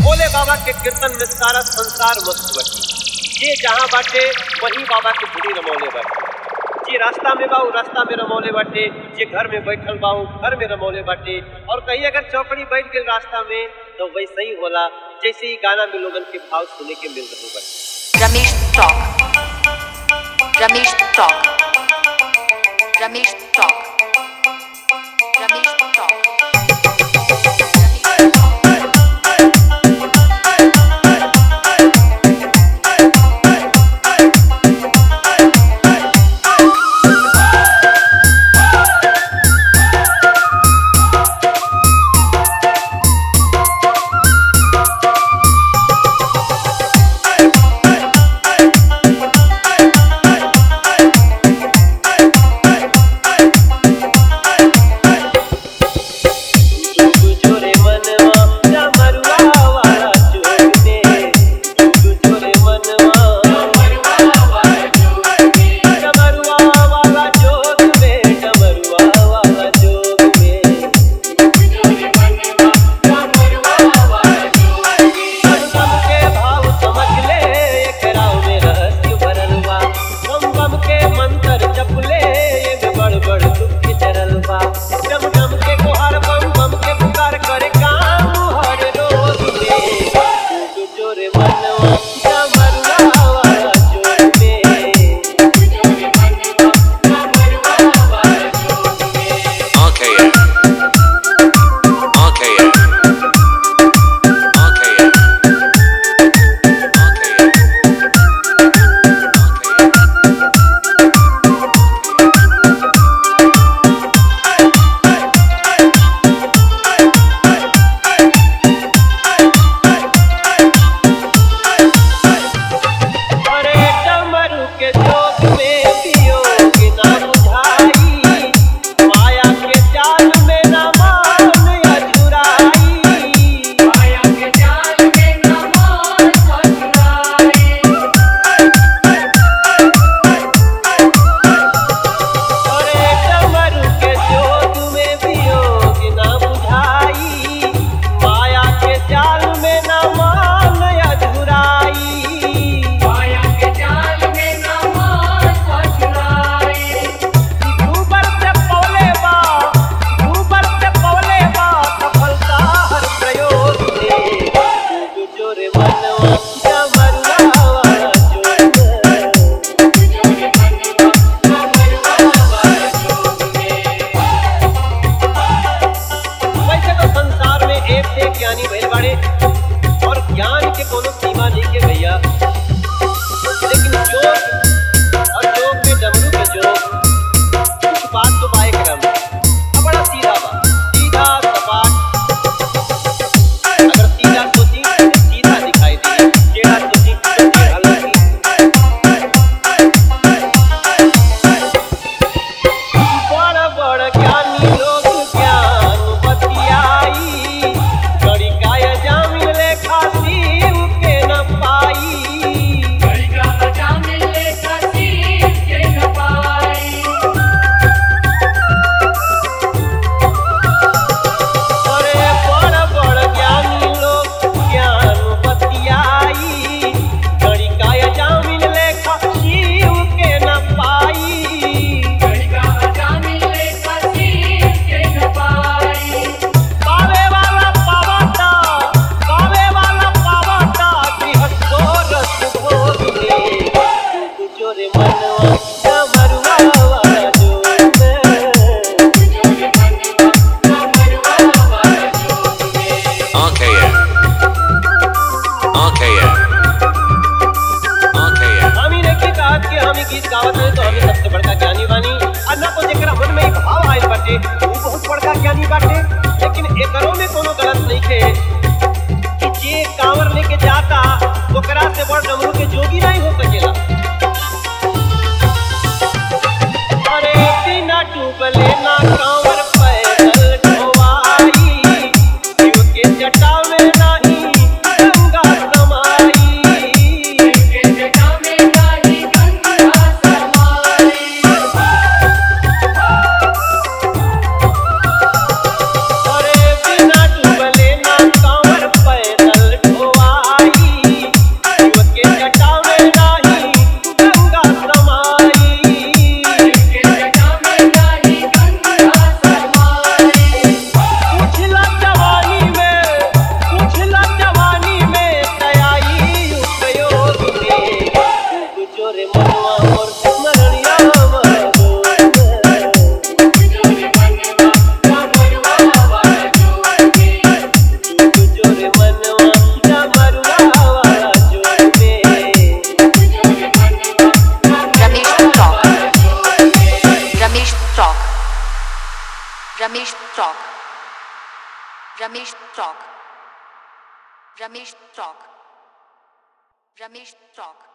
भोले बाबा के कीर्तन में सारा संसार मस्त बटी जे जहाँ बाटे वहीं बाबा के धुरी रमौले बाटे जे रास्ता में बा उ रास्ता में रमौले बाटे जे घर में बैठल बा उ घर में रमौले बाटे और कहीं अगर चौकड़ी बैठ गई रास्ता में तो वैसे ही होला जैसे ही गाना में लोगन के भाव सुने के मिल रहे बाटे Ramesh Talk. Ramesh Talk. Ramesh Talk. Ramesh Talk. जोरे मनवा डमरुआ वाला जोग में जोरे मनवा डमरुआ वाला जोग में डमरुआ वाला जोग में गम के भाव समझ ले एकरा में रहस्य भरल बा गम गम के मंत्र जप ले ये बड़ बड़ दुख चरल बा गम गम के कोहर बम बम के पुकार करे काम हर रोज में तू जोरे मनवा डमरुआ वाला जोग में RKO. RKO. RKO. RKO. अरे डमरू के जोग में वियोग ना बुझाई माया के जाल में न मान अजुराई अरे डमरू के जोग में वियोग ना बुझाई माया के जाल में न मान अजुराई ऊपर से पौले बा ऊपर से पौले बा सफलता हर प्रयोग में तू जोरे मनवा डमरुआ वाला जोग वैसे तो संसार में एक से एक ज्ञानी भइल बाड़े और ज्ञान के कोनो सीमा नहीं के भैया लेकिन जोग और जोग में डमरू के जोग कुछ बात तो बाए क्रम अब बड़ा सीधा बा सीधा सपाट अगर सीधा सोची तो सीधा दिखाई दी टेढ़ा सोची तो टेढ़ा लगी बड़ बड़ ज्ञानी लोग ज्ञान बतियाई गड़ी काय जामिन लेखा शिव के न पाई अरे बड़ बड़ ज्ञानी लोग ज्ञान बतियाई गड़ी काय जामिन लेखा शिव के न पाई पावे वाला पावता पावे वाला पावता गृहस्थो रस भोग ले तू जोरे मनवा डमरुआ वाला जोग में RKO. RKO. RKO. हामी ने की कहा कि हामी गीत गावत है तो हमें सबसे बड़का ज्ञानी बानी और ना तो जेकरा मन में एक भाव आइल बाटे वो बहुत बड़का ज्ञानी बाटे लेकिन एकरो में कोनो गलत नहीं है कि जे कांवर लेके जाता ओकरा से बड़ डमरू के जोगी नहीं हो सकेला अरे बिना डूबले ना कांवर पैदल ढोवाई शिव के जटा में नहीं गंगा समाई अरे बिना डूबले ना कांवर पैदल ढो Ramesh Talk. Ramesh Talk. Ramesh Talk. Ramesh Talk.